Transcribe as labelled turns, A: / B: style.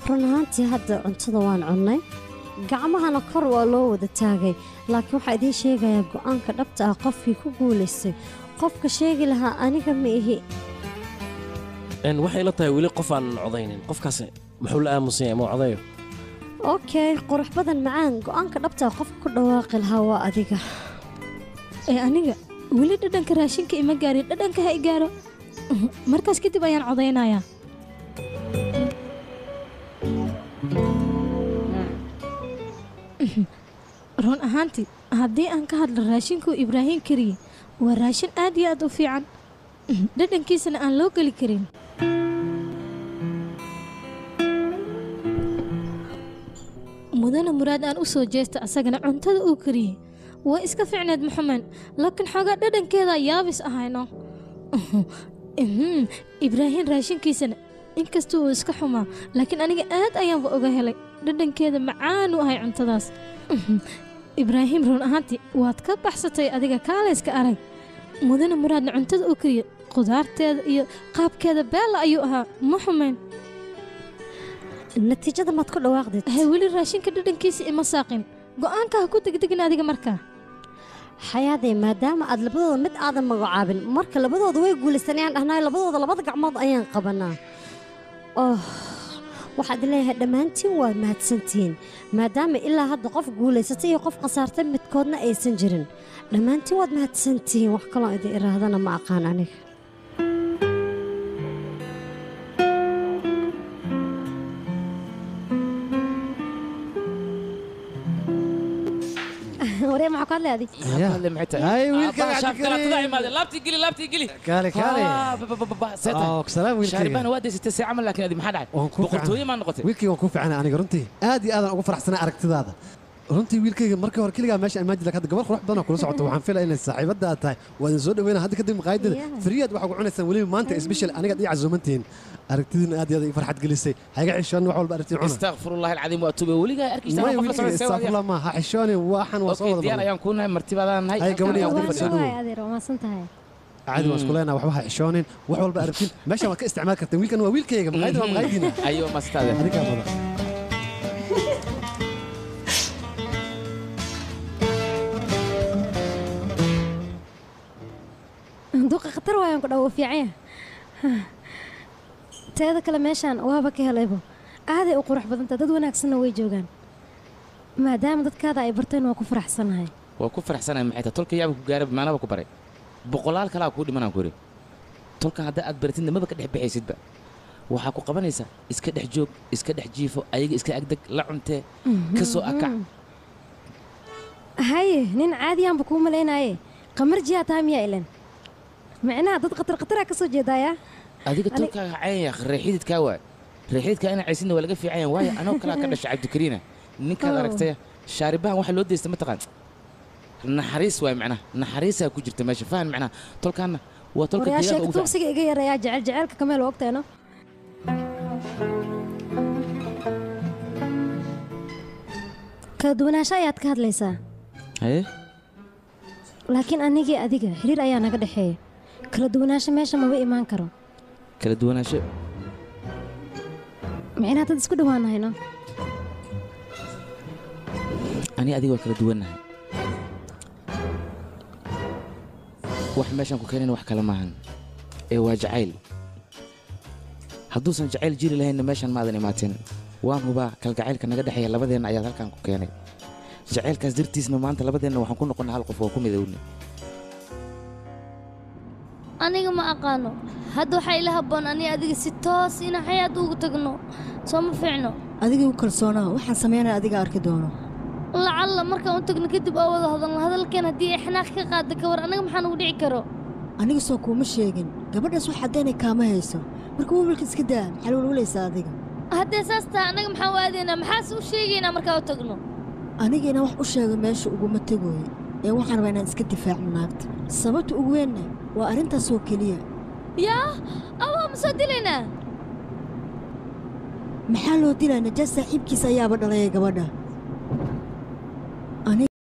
A: run ahaantii hadda cuntada waan cunnay gacmahana kor waa loo wada taagay laakiin waxaa idiin sheegayaa go'aanka dhabta ah qofkii ku guulaystay qofka sheegi lahaa aniga ma ihi
B: Een, waxay la tahay weli qof aan codaynin qofkaas muxuu la aamusan yahay ma codayo
A: okay qurux badan macaan go'aanka dhabta ah qofka ku dhawaaqi lahaa waa adiga
C: ee aniga weli dhadhanka raashinka ima gaarin dhadhanka ha i gaaro markaas kadib ayaan codaynayaa run ahaantii haddii aan ka hadlo raashinkuu ibraahiim kariye waa raashin aad iyo aad u fiican dhadhankiisana aan loo geli karin mudana muraad aan u soo jeesta asagana cuntada uu kariyey waa iska ficneed maxamed laakiin xoogaa dhadhankeeda yaabis ahayno Mhm, ibraahiim raashinkiisana inkasta uu iska xumaa laakiin aniga aad ayaanba oga helay dhadhankeeda macaanu ahay cuntadaas Mhm, ibraahiim run ahaantii waad ka baxsatay adiga kaalayska arag mudana muraadna cuntada uu kariye khudaarteeda iyo qaabkeeda beella ayuu ahaa ma xumayn
A: natiijada maad ku dhawaaqdid
C: hay weli raashinka dhadhankiisa ima saaqin go'aanka ha ku degdegin adiga markaa
A: xayaadee maadaama aad labadooda mid aadan magacaabin marka labadooda way guulaysanayaan dhahnaayo labadooda labada gacmood ayaan qabanaa oh waxaad leeyahay dhammaantiin waad mahadsantihiin maadaama ilaa hadda qof guulaysatay iyo qof khasaartay midkoodna aysan jirin dhammaantiin waad mahadsantihiin wax kaloo idin iraahdana ma aqaan aniga waree maxaa ku hadlay adig
D: هاي ويلكا
E: laabtii geli laabtii geli
D: كالي كالي
E: seeta
D: سلام
E: shaaribaan
D: ويلكي
E: waa daysatay see camal laakiin adi maxaa dhacay
D: waan ku
E: boqortooye maa noqotay
D: wiilkayga waan ku fiicana aniga runtii aad iyo aadaan ugu faraxsanaa aragtidaada runtii wiilkayga markii hore keligaa meesha imaajid hadda gabar qurux badan oo kula socoto waxaan filaya inay saaxiibada aad tahay waa idin soo dhaweyna hadda kadib maqaayadada
A: Yeah.
D: fariyaad waxaa ku cunaysaan weliba maanta isbeshal anigaad ii casuumantihiin aragtidiina aad iyo aad ii farxad gelisay hayga xishoon wax walba aragtii cuna
E: istakfirullahi alcadiim waa tube weligaa arkaysa
D: maya
E: qof la
D: wiilkayga
E: socda
D: istaafurla ma ha xishooni waxan waa soo
E: okay
D: wada
E: diyaar
D: marnay
E: ayaan kuu nahay martibadaan nahay
D: Hay, gabadhii
E: halkaan
D: aad
E: ayaan
D: soo
E: ku
D: dhawow.
E: fadhiyaa.
A: adeer waa maasan tahay
D: caadi waan isku leenaha waxba ha xishoonin wax walba aragtiin meeshaan waad ka isticmaali karteen wiilkan waa wiilkayga maqaayadda waa maqaayadiina
E: ayo mastaade
D: adigaa badan
A: duqa khatar waayaan ku dhawo fiicanya teeda kale meeshaan waaba ka helaybo aaday u qurux badanta dad wanaagsanna way joogaan maadaama dadkaada ay barteen waa ku faraxsanahay
E: waa ku faraxsanahay maxay tahay tolka yaaba ku gaaray maanaba ku baray boqolaal kalaa kuu dhimanaan ku yidhi tolkan haddaa aad baratidna maba ka dhex bixaysidba waxaa ku qabanaysaa iska dhex joog iska dhex jiifo ayaga iska agdeg la cuntee ka soo akac
A: haye nin caadiyaanba kuu malaynaye qamarjiyaa tahay miyaa ilan micnaha dad khatar khataraa ka soo jeedaayaa
E: adiga
A: Ani-
E: tolkaaga cayanya reexididkaa waay reexididkaa inaa caysidna waa laga fiican yahay waayo anoo kalaa ka dhashay cabdikariina ninkaad
A: Oh.
E: aragtay shaaribahan waxa loo deysta mataqaan naxariis waay macnaha naxariisaa ku jirta meesha fahan macnaha tolkaanna waa tolka
A: waryaa
E: deegaanka
A: sheeka
E: ugu fiican
A: tuugsiga iga yareeyaa jecel jeceelka kameel waa ogteeno kala duwanaansho ayaad ka hadlaysaa
E: haye
A: laakiin anigii adiga xiriir ayaa naga dhexeeya kala duwanaansho meesha maba imaan karo
E: kala duwanaansho
A: micnaha dad isku dhowaanahayno
E: ani adiga waa kala duwannahay wax meeshaan ku keenayna wax kale maahan ee waa jacayl hadduusan jacayl jiri lahaynna meeshaan maadan imaateen waan hubaa kalgacaylka naga dhexeeya labadeenna ayaad halkaan ku keenay jacaylkaas dartiisna maanta labadeenna waxaan ku noqonnay hal qof oo ku midowne
F: aniga ma aqaano hadda waxaa ila habboon aniga adiga si toos ina xayaad ugu tagno soo ma fiicno
G: adigii u kalsoonaa waxaan samaynaya adiga arki doono
F: lacalla markaan u tagno kadib oo wada hadalno hadalkeen haddii ay xanaaq ka qaada ka war anaga maxaa nugu dhici karo
G: aniga soo kuuma sheegin gabadhaas wax haddaynay kaama hayso marka wiilka iska daa maxaa lwalwalaysaa adiga
F: haddee saas tahay annaga maxaan u aadaynaa maxaase u sheegaynaa markaa u tagno
G: aniga inaan wax u sheego meesha uguma tegooyo ee waxaan rabaa inaan iska difaacno naagta sababta ugu weynna waa arrintaasoo keliya
F: yaa awaa ma soo dilaynaa
G: maxaa loo dilaa najaas saaxiibkiisa ayaaba dhalaya gabadha